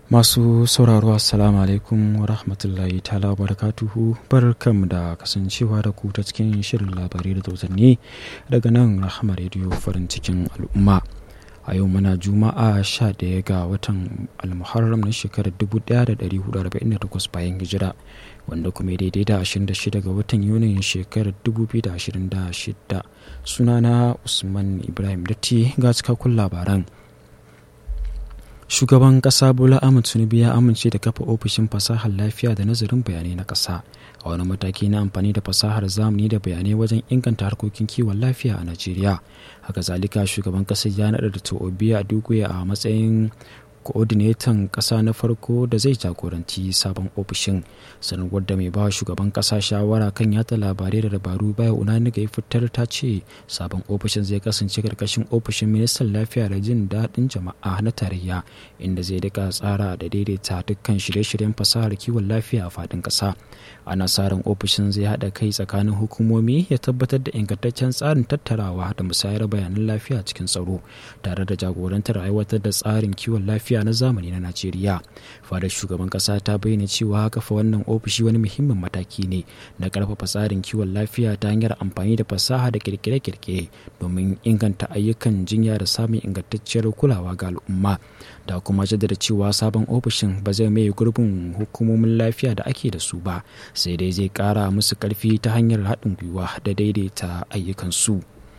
Masu sauraro Assalamu alaikum wa rahmatullahi ta'ala wa barakatuhu barkanmu da kasancewa da ku ta cikin shirin labarai da tausanni daga nan Rahama Radio farin cikin al'umma. A yau muna Juma'a 11 ga watan Almuharram na shekarar 1448 bayan hijira wanda kuma daidai da 26 ga watan Yunin shekarar 2026 sunana Usman Ibrahim Datti ga cikakkun labaran. shugaban kasa bola ahmed tinubu ya amince da kafa ofishin fasahar lafiya da nazarin bayanai na kasa a wani mataki na amfani da fasahar zamani da bayanai wajen inganta harkokin kiwon lafiya a najeriya haka zalika shugaban kasar ya naɗa da to'obi a duguya a matsayin koordinatan ƙasa na farko da zai jagoranci sabon ofishin sanarwar da mai ba shugaban ƙasa shawara kan yata labarai da dabaru baya unani ga fitar ta ce sabon ofishin zai kasance karkashin ofishin ministan lafiya da jin daɗin jama'a na tarayya inda zai dika tsara da daidaita dukkan shirye-shiryen fasahar kiwon lafiya a faɗin ƙasa ana sa ran ofishin zai haɗa kai tsakanin hukumomi ya tabbatar da ingantaccen tsarin tattarawa da musayar bayanan lafiya cikin tsaro tare da jagorantar aiwatar da tsarin kiwon lafiya na zamani na najeriya fadar shugaban kasa ta bayyana cewa kafa wannan ofishi wani muhimmin mataki ne na karfafa tsarin kiwon lafiya ta hanyar amfani da fasaha da kirkire-kirkire domin inganta ayyukan jinya da samun ingantacciyar kulawa ga al'umma da kuma jaddada cewa sabon ofishin ba zai mai gurbin hukumomin lafiya da ake da su ba sai dai zai kara musu karfi ta hanyar haɗin gwiwa da daidaita ayyukansu.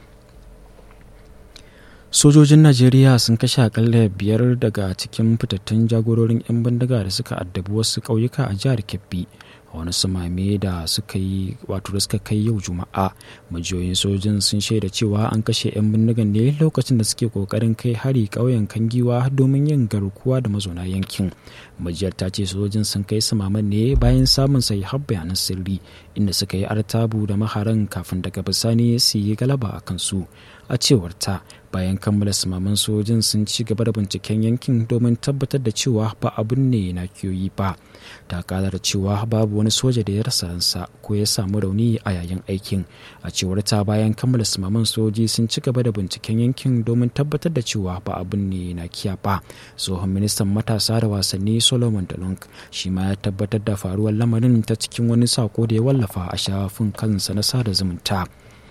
sojojin najeriya sun kashe akalla biyar daga cikin fitattun jagororin 'yan bindiga da suka addabi wasu ƙauyuka a jihar kebbi a wani samame da suka yi wato da suka kai yau juma'a majiyoyin sojin sun shaida cewa an kashe 'yan bindigan ne lokacin da suke kokarin kai hari ƙauyen kangiwa domin yin garkuwa da mazauna yankin majiyar ta ce sojin sun kai samaman ne bayan samun sai har bayanan sirri inda suka yi artabu da maharan kafin daga bisani su yi galaba a kansu a cewar ta bayan kammala samaman sojin sun ci gaba da binciken yankin domin tabbatar da cewa ba abin ne na kiyoyi ba ta kara da cewa babu wani soja da ya rasa ransa ko ya samu rauni a yayin aikin a cewar ta bayan kammala samaman soji sun ci gaba da binciken yankin domin tabbatar da cewa ba abin ne na kiya ba tsohon ministan matasa da wasanni solomon dalong shi ma ya tabbatar da faruwar lamarin ta cikin wani sako da ya wallafa a shafin kansa na sada zumunta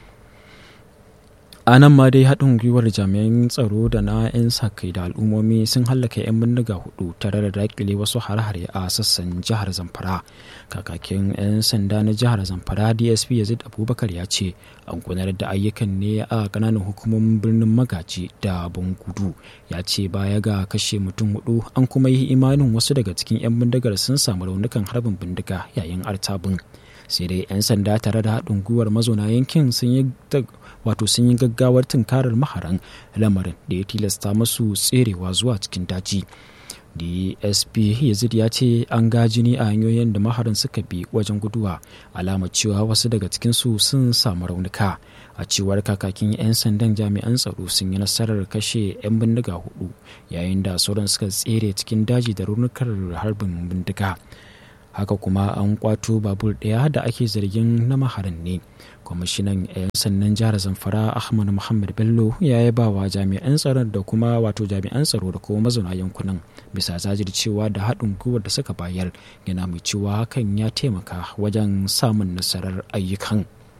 a nan ma dai haɗin gwiwar jami'an tsaro da na 'yan sa-kai da al'ummomi sun hallaka 'yan bindiga hudu tare da dakile wasu hare-hare a sassan jihar zamfara kakakin 'yan sanda na jihar zamfara dsp yazid abubakar ya ce an gudanar da ayyukan ne a kananan hukumomin birnin magaji da bangudu ya ce baya ga kashe mutum hudu an kuma yi imanin wasu daga cikin 'yan bindigar sun samu raunukan harbin bindiga yayin artabin sai dai 'yan sanda tare da haɗin gwiwar mazauna yankin sun yi wato sun yi gaggawar tunkarar maharan lamarin da ya tilasta masu tserewa zuwa cikin daji dsp yazid ya ce an ga jini a hanyoyin da maharan suka bi wajen guduwa alamar cewa wasu daga cikinsu sun samu raunuka a cewar kakakin 'yan sandan jami'an tsaro sun yi nasarar kashe 'yan bindiga hudu yayin da sauran suka tsere cikin daji da raunukan harbin bindiga haka kuma an kwato babur ɗaya da ake zargin na maharan ne kwamishinan 'yan sannan jihar zamfara ahmad muhammad bello ya yi bawa jami'an tsaron da kuma wato jami'an tsaro da kuma mazauna yankunan bisa jajircewa da haɗin gwiwar da suka bayar yana mai cewa hakan ya taimaka wajen samun nasarar ayyukan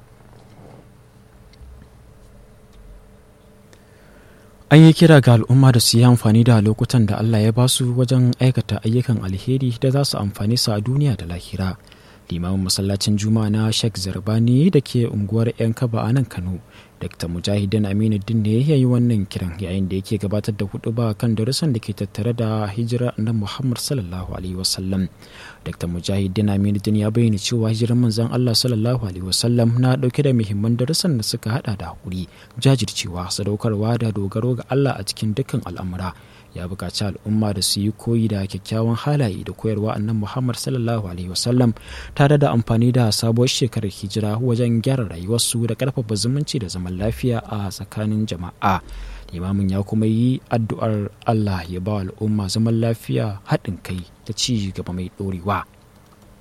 an yi kira ga al'umma da su yi amfani da lokutan da allah ya basu wajen aikata ayyukan alheri da za su amfani su a duniya da lahira limamin masallacin juma'a na sheikh zarbani da ke unguwar 'yan kaba a nan kano dr mujahidin aminuddin ne ya yi wannan kiran yayin da yake gabatar da hudu ba kan darussan da ke tattare da hijira na muhammad sallallahu alaihi wasallam dr mujahidin aminuddin ya bayyana cewa hijirar manzon allah sallallahu alaihi wasallam na dauke da muhimman darussan da suka hada da hakuri jajircewa sadaukarwa da dogaro ga allah a cikin dukkan al'amura ya buƙaci al'umma da su yi koyi da kyakkyawan halaye da koyarwa annan muhammad sallallahu alaihi wasallam tare da amfani da sabuwar shekarar hijira wajen gyara rayuwarsu da ƙarfafa zumunci da zaman lafiya a tsakanin jama'a limamin ya kuma yi addu'ar allah ya ba al'umma zaman lafiya haɗin kai da ci gaba mai ɗorewa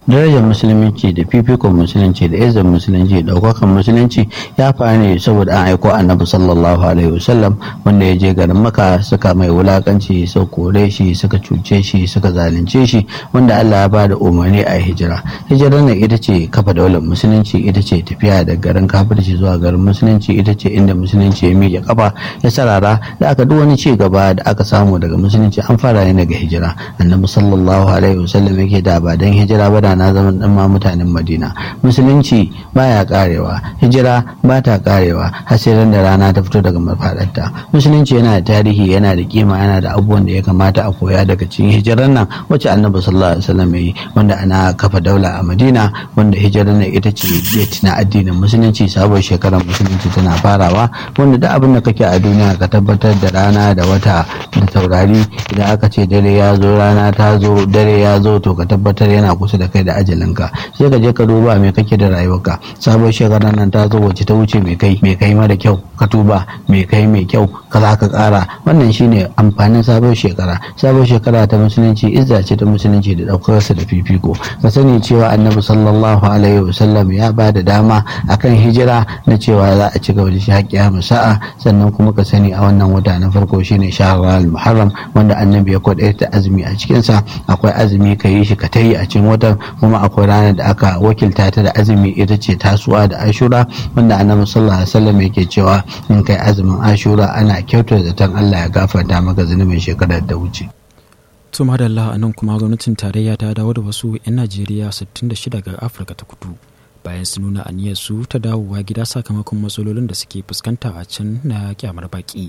darajar musulunci da fifikon musulunci da izin musulunci daukakan musulunci ya fara ne saboda an aiko annabi sallallahu alaihi wasallam wanda ya je garin maka suka mai wulakanci suka kore shi suka cuce shi suka zalunce shi wanda Allah ya bada umarni a hijira hijira ne ita ce kafa daular musulunci ita ce tafiya da garin kafirci zuwa garin musulunci ita ce inda musulunci ya miƙe kafa ya sarara da aka duk wani ci gaba da aka samu daga musulunci an fara ne daga hijira annabi sallallahu alaihi wasallam yake da ba dan hijira ba da na zama dan ma mutanen madina musulunci baya karewa hijira ba ta karewa har sai da rana ta fito daga mafadarta musulunci yana da tarihi yana da kima yana da abubuwan da ya kamata a koya daga cikin hijirar nan wacce annabi sallallahu alaihi wasallam yi wanda ana kafa daula a madina wanda hijirar nan ita ce date na addinin musulunci sabon shekarar musulunci tana farawa wanda duk abin da kake a duniya ka tabbatar da rana da wata da taurari idan aka ce dare ya zo rana ta zo dare ya zo to ka tabbatar yana kusa da kai da ajalinka sai ka je ka duba me kake da rayuwarka sabon shekarar nan ta zo wacce ta wuce mai kai mai kai mara kyau ka tuba mai kai mai kyau ka za ka kara wannan shine amfanin sabon shekara sabon shekara ta musulunci izza ce ta musulunci da daukarsa da fifiko ka sani cewa annabi sallallahu alaihi wasallam ya ba da dama akan hijira na cewa za a ci gaba da shi haƙƙiya sa'a sannan kuma ka sani a wannan wata na farko shine shahrar muharram wanda annabi ya kwadaita azumi a cikinsa akwai azumi ka yi shi ka tayi a cikin watan kuma akwai ranar da aka wakilta ta da azumi ita ce tasuwa da ashura wanda annabi sallallahu alaihi wasallam yake cewa in kai azumin ashura ana kyautar zaton Allah ya gafarta maka zunubin shekarar da wuce to madalla a nan kuma gwamnatin tarayya ta dawo da wasu 'yan najeriya 66 ga afirka ta kudu bayan su nuna aniyar su ta dawowa gida sakamakon matsalolin da suke fuskanta a can na kyamar baki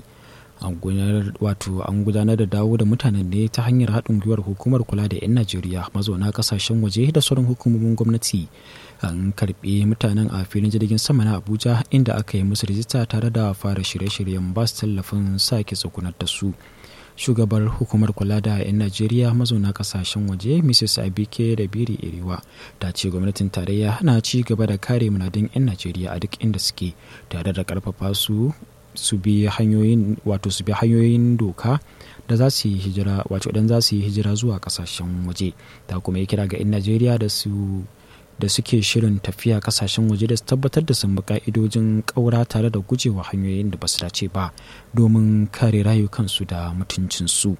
wato an gudanar da dawo da mutanen ne ta hanyar haɗin gwiwar hukumar kula da 'yan najeriya mazauna kasashen waje da sauran hukumomin gwamnati an karɓi mutanen a filin jirgin sama na abuja inda aka yi musu rijista tare da fara shirye-shiryen ba su tallafin sake tsugunar da su shugabar hukumar kula da 'yan najeriya mazauna kasashen waje mrs abike da biri iriwa ta ce gwamnatin tarayya na ci gaba da kare munadin 'yan najeriya a duk inda suke tare da karfafa su su bi hanyoyin wato su bi hanyoyin doka da za su yi hijira wato idan za su yi hijira zuwa kasashen waje ta kuma yi kira ga 'yan najeriya da su da suke shirin tafiya kasashen waje da su tabbatar da sun bi ka'idojin ƙaura tare da gujewa hanyoyin da ba su dace ba domin kare rayukansu da mutuncinsu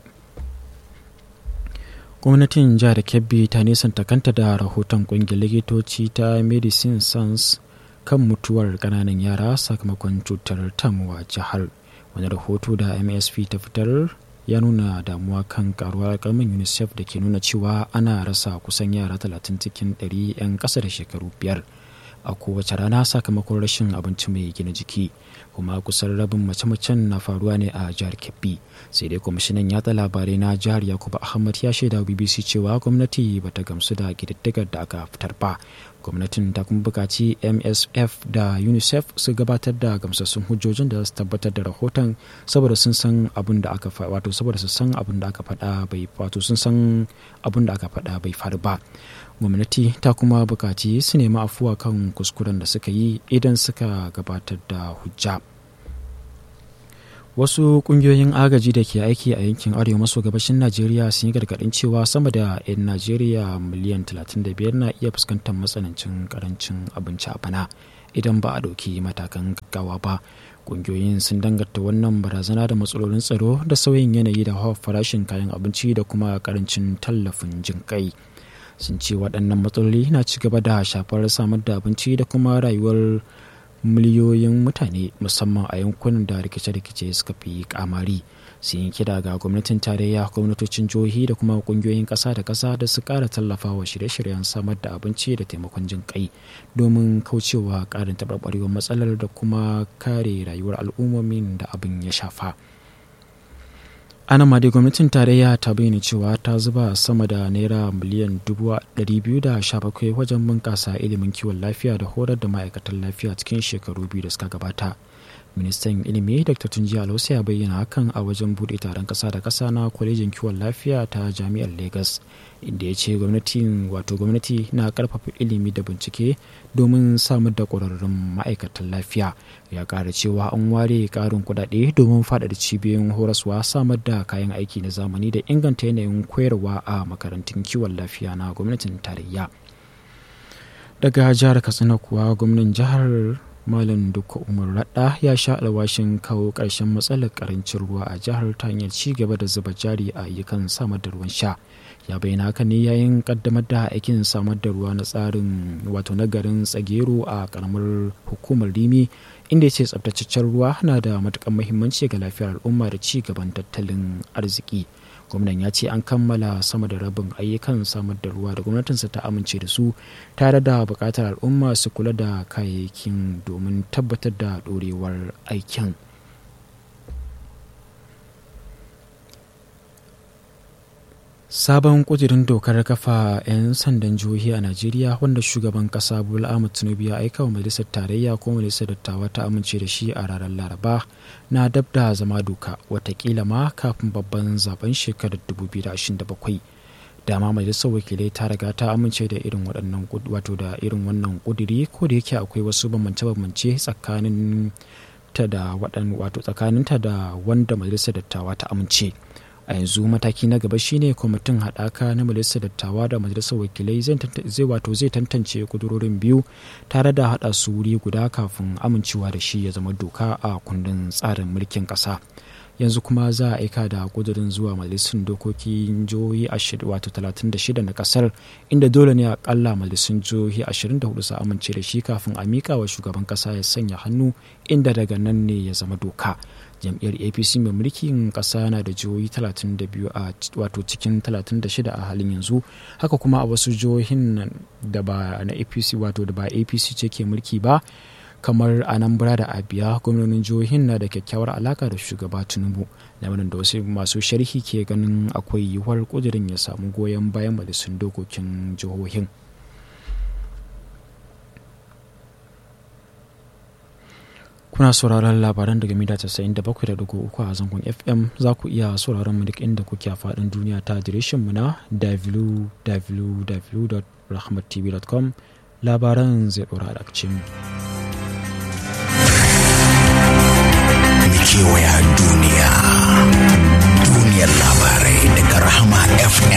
gwamnatin jihar kebbi ta nisanta kanta da rahoton ƙungiyar likitoci ta medicine sans kan mutuwar ƙananan yara sakamakon cutar tamuwa jihar wani rahoto da msp ta fitar ya nuna damuwa kan karuwar kalmin unicef da ke nuna cewa ana rasa kusan yara 30 cikin 100 'yan ƙasa da shekaru biyar a kowace rana sakamakon rashin abinci mai gina jiki kuma kusan rabin mace-macen na faruwa ne a jihar kebbi sai dai kwamishinan yatsa labarai na jihar yakubu ahmad ya shaida bbc cewa gwamnati bata gamsu da ƙididdigar da aka fitar ba gwamnatin ta kuma bukaci msf da unicef su gabatar da gamsassun hujjojin da su tabbatar da rahoton saboda sun san abin da aka wato saboda su san abin da aka faɗa bai wato sun san abin da aka faɗa bai faru ba gwamnati ta kuma bukaci su nemi afuwa kan kuskuren da suka yi idan suka gabatar da hujja wasu kungiyoyin agaji da ke aiki a yankin arewa maso gabashin najeriya sun yi gargadin cewa sama da 'yan najeriya miliyan 35 na iya fuskantar matsanancin karancin abinci a bana idan ba a ɗauki matakan gaggawa ba kungiyoyin sun danganta wannan barazana da matsalolin tsaro da sauyin yanayi da hawa farashin kayan abinci da kuma karancin tallafin jin kai sun ce waɗannan matsaloli na ci gaba da shafar samar da abinci da kuma rayuwar miliyoyin mutane musamman a yankunan da rikice-rikice suka fi kamari sun yi kira ga gwamnatin tarayya gwamnatocin jihohi da kuma kungiyoyin ƙasa da ƙasa da su ƙara tallafa wa shirye-shiryen samar da abinci da taimakon jin kai domin kaucewa ƙarin taɓarɓarewar matsalar da kuma kare rayuwar al'ummomin da abin ya shafa. ana ma dai gwamnatin tarayya ta bayyana cewa ta zuba sama da naira miliyan 217 wajen bunƙasa ilimin kiwon lafiya da horar da ma'aikatan lafiya cikin shekaru biyu da suka gabata ministan ilimi dr tunji alausa ya bayyana hakan a wajen buɗe taron ƙasa da ƙasa na kwalejin kiwon lafiya ta jami'ar lagos inda ya ce gwamnatin wato gwamnati na karfafa ilimi da bincike domin samar da ƙwararrun ma'aikatan lafiya ya ƙara cewa an ware ƙarin kuɗaɗe domin faɗaɗa cibiyoyin horaswa samar da kayan aiki na zamani da inganta yanayin koyarwa a makarantun kiwon lafiya na gwamnatin tarayya daga jihar katsina kuwa gwamnan jihar malam duka umar radda ya sha alwashin kawo ƙarshen matsalar karancin ruwa a jihar ta hanyar ci gaba da zuba jari a ayyukan samar da ruwan sha ya bayyana haka ne yayin kaddamar da aikin samar da ruwa na tsarin wato na garin tsagero a karamar hukumar rimi inda ya ce tsabtataccen ruwa na da matukan muhimmanci ga lafiyar al'umma da ci gaban tattalin arziki gwamnan ya ce an kammala sama da rabin ayyukan samar da ruwa da gwamnatinsa ta amince da su tare da buƙatar al'umma su kula da kayayyakin domin tabbatar da ɗorewar aikin sabon kudirin dokar kafa 'yan sandan jihohi a najeriya wanda shugaban kasa bola ahmed tinubu ya aika wa majalisar tarayya ko majalisar dattawa ta amince da shi a ranar laraba na dab da zama doka watakila ma kafin babban zaben shekarar 2027 dama majalisar wakilai ta riga ta amince da irin waɗannan wato da irin wannan kudiri ko da yake akwai wasu bambance-bambance tsakanin ta da wato tsakaninta da wanda majalisar dattawa ta amince a yanzu mataki na gaba shine kwamitin haɗaka na majalisar dattawa da majalisar wakilai zai wato zai tantance kudurorin biyu tare da haɗa su wuri guda kafin amincewa da shi ya zama doka a kundin tsarin mulkin ƙasa yanzu kuma za a aika da kudurin zuwa majalisun dokokin jihohi wato 36 na kasar inda dole ne akalla majalisun jihohi 24 su amince da shi kafin a mika wa shugaban kasa ya sanya hannu inda daga nan ne ya zama doka jam'iyyar apc mai mulkin kasa na da jihohi 32 a wato cikin 36 a halin yanzu haka kuma a wasu jihohin da ba na apc wato da ba apc ce ke mulki ba kamar anambra da abia gwamnonin jihohin na da kyakkyawar alaka da shugaba tinubu lamarin da wasu masu sharhi ke ganin akwai yiwuwar kudirin ya samu goyon bayan majalisun dokokin jihohin kuna sauraron labaran daga mita 97.3 a zangon fm za ku iya sauraron mu duk inda kuke a faɗin duniya ta adireshin mu na www.rahmattv.com labaran zai ɗora da mu. kewaya duniya duniyar labarai daga rahama fm